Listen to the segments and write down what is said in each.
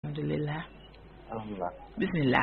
alhamdulilah alhamdulilah. bismillah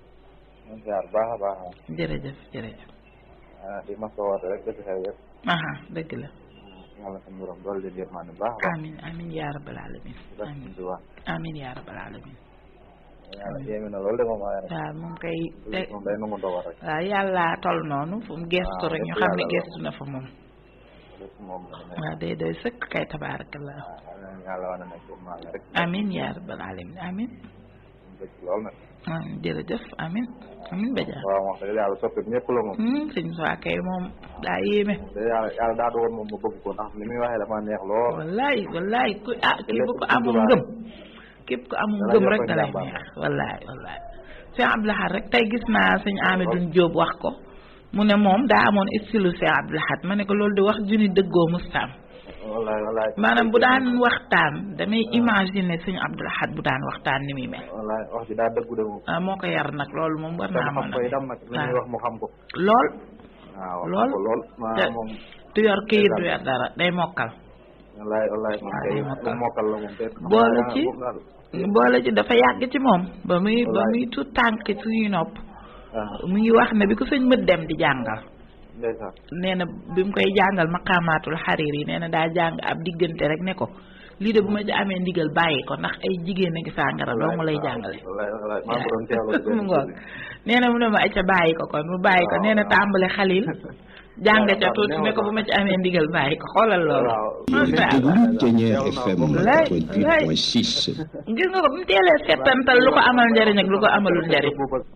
ñu ngi ziar baax a baax. jërëjëf jërëjëf ah di ma ko woote rek dëgg xew yëpp. aha dëgg la yàlla suñu borom dool leen yërmande baax a baax. amin amin yaa rabbal alamin def amin ci wax. amin yaa rabbal alamin yàlla yéeme na loolu de moom waaye rek. waaw moom kay te moom day nangu dogal rek. waaw yàlla tol noonu fu mu gestu waaw rek ñu lépp xam ne yàlla la. gestu na fa moom lépp moom la ne. waaw day doy sëkk kay tabaarakallah waaw yàlla wane na ci yërmande rek. amin yaa rabbal alamin amin ñu bëgg lool nag. ah jërëjëf amin amin Badiane waaw wax dëgg yàlla soppi ñëpp la moom. hmm sëñ Moussa kay moom daa yéeme te yàlla yàlla daa dogal moom mu bëgg ko ndax li muy waxee dafa neex lool. wallaay wallaay ku ah kii bu ko lépp amul Sëñ ngëm képp ku amul Dana ngëm yokk rek dalay njàmbaar. neex wallaay wallaay sëñ Abdou Lahad rek tey gis naa sëñ Amidou Diop wax ko mu ne moom daa amoon style sëñ Abdou Lahad ma ne ko loolu di wax juni dëggoo mustaam wallaay wallaay. maanaam bu daan waxtaan damay imaginer sëñ Abdou Lahad bu daan waxtaan ni muy mel wallaay wax ji daa dëggu de moom. ah moo ko yar nag loolu moom war naa xam mën ko a itam nag li muy wax mu xam ko. lool waaw Lool. xam ko lool. te maanaam moom. du yor këyit du yor dara day mokkal wallaay wallaay moom waaw kay day mokkal. moom mokkal la moom te. Boole ci. moom daal. boole ci dafa yàgg ci moom ba muy ba Wallaay. muy tuut tànk suñuy nopp ah mu ngi wax ne bi ko sëñ mët dem di jàngal ndeysaan. nee na bi mu koy jàngal maqaamaatul xariir yi nee na daa jàng ab diggante rek ne ko lii de bu ma ci amee ndigal bàyyi ko ndax ay jigéen a ngi sàngara doo mu lay jàngale wallaay wallaay maa ngi ko doon teewlu. mu ngoog nee na mu ne ma acca bàyyi ko kon mu bàyyi ko waaw, nee na waaw. tàmbale xalil jàng ca waaw, tuuti waaw, ne ko bu ma ci amee ndigal bàyyi ko xoolal loolu waaw. Masha Yéen Allah. déglu Ténière FM Lay, lay. 88.6. gis nga ko bu mu teelee settantal lu ko amal njariñ ak lu ko amalul njariñ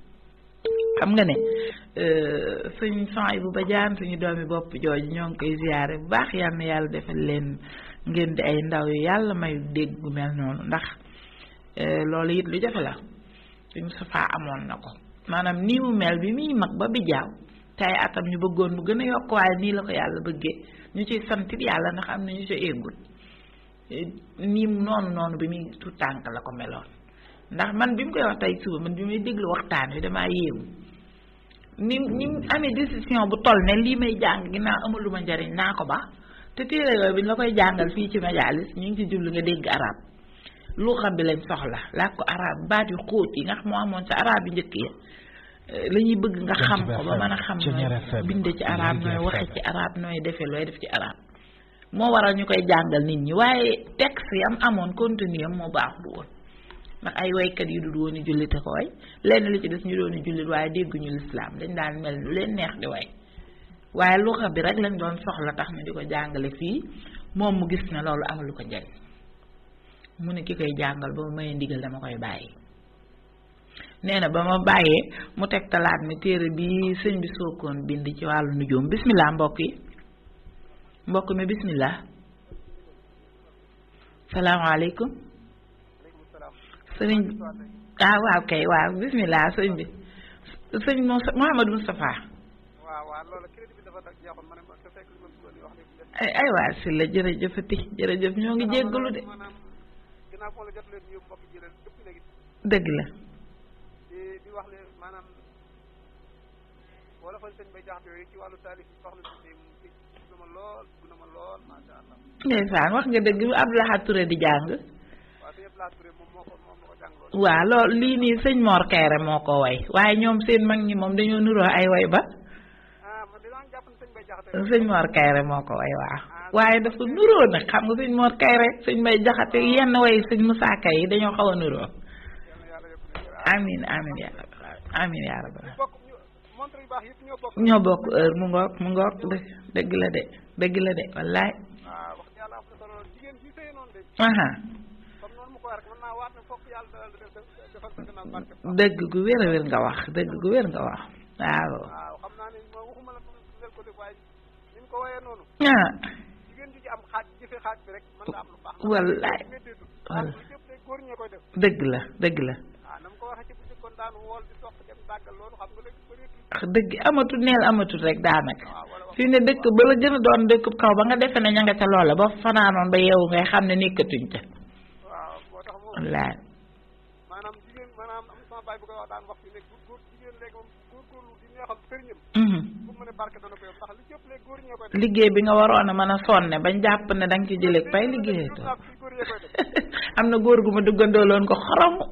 xam nga ne euh, suñ son bu bajaan suñu doomi bopp jooju ñoo ngi koy ziyaare bu baax yal na yàlla defal leen ngeen di ay ndaw yu yàlla may dégg gu mel noonu ndax euh, loolu it lu jafe la suñu safaa amoon na ko maanaam nii mu mel bi muy mag ba bi jaaw te ay atam ñu bëggoon mu gën a yokk waaye nii la ko yàlla bëggee ñu ciy santit yàlla ndax am na ñu ci éggul nii mu noonu noonu bi muy tout tànk la ko meloon ndax man bi mu koy wax tey suba man bi muy déglu waxtaan wi damaa yéemu ni ni mu amee décision bu toll ne lii may jàng ginnaaw amaluma njariñ naa ko ba te téere yooyu bi ñu la koy jàngal fii ci majalis ñu ngi ci jublu nga dégg arab lu xam bi lañ soxla làkk ko arab baat yu xóot yi nga xam moo amoon sa arab yu njëkk yi la ñuy bëgg nga xam ko ba mën a xam nooy binde ci arab nooy waxe ci arab nooy defee looy def ci arab moo waral ñu koy jàngal nit ñi waaye texte yam amoon contenu am moo baax du woon ndax ay waykat yu dul woon jullite ko way lenn li ci des ñu doon jullit waaye dégguñu lislaam dañ daan mel lu leen neex di way waaye luxa bi rek lañ doon soxla tax ñu di ko jàngale fii moom mu gis ne loolu amalu ko njariñ mu ne ki koy jàngal ba mu mayee ndigal dama koy bàyyi nee na ba ma bàyyee mu teg talaat mi téere bi sëñ bi sookoon bind ci wàllu nujoom bismillah mbokk yi mbokk mi bismillah salaamaaleykum sëriñ ah waaw kay waaw bismillah sëñ bi sëñ Mouhamadou Moustapha ay ay waa si la jërëjëfati jërëjëf ñoo ngi jéggalu de dëgg la ndeysaan wax nga dëgg bu Abdou Lahad Touré di jàng waaw loolu lii nii sëñ Mor Kayre moo ko way waaye ñoom seen mag ñi moom dañoo nuroo ay way ba sëñ Mor Kayre moo ko way waaw waaye dafa nuroo nag xam nga sëñ Mor Kayre sëñ Mbay Jaxate yenn way sëñ Musaa Kay yi dañoo xaw a nuroo amin amin yaa rabbal amin yaa rabbal ñoo bokk heure mu ngoog mu ngoog dëgg la de dëgg la de wallaay aha dëgg gu wér a wér nga wax dëgg gu wér nga wax waaw ah wallaay dëgg la dëgg la dëgg amatul neel amatul rek daanaka fii ne dëkk ba la gën a doon dëkk kaw ba nga defe ne ña nga ca loola ba fanaanoon ba yeewu ngay xam ne nekkatuñ ca wallaay liggéey bi nga waroon a mën a sonne bañ jàpp ne danga ci jëlee pay liggéey to am na góor gu ma duggandooloon ko xorom